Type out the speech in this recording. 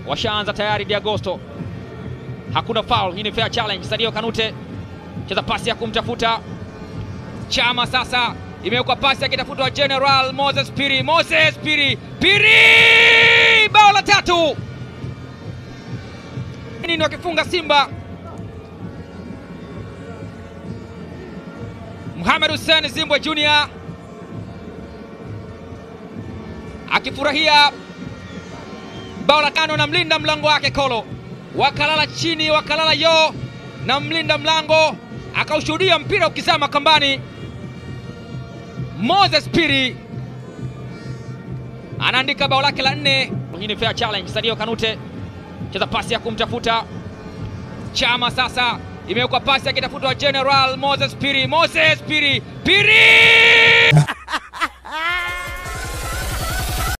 washaanza tayari. Diagosto, hakuna foul, hii ni fair challenge. Sadio Kanute cheza pasi ya kumtafuta Chama, sasa imewekwa pasi akitafutwa General Moses Piri. Moses Piri, Piri, bao la tatu nini wakifunga Simba. Mohamed Hussein Zimbwe Junior akifurahia bao la tano na mlinda mlango wake Kolo, wakalala chini, wakalala yo na mlinda mlango akaushuhudia mpira ukizama kambani. Moses Piri anaandika bao lake la nne. Hii ni fair challenge. Sadio Kanute cheza pasi ya kumtafuta Chama, sasa imewekwa pasi akitafutwa General Moses Piri. Moses Piri, Piri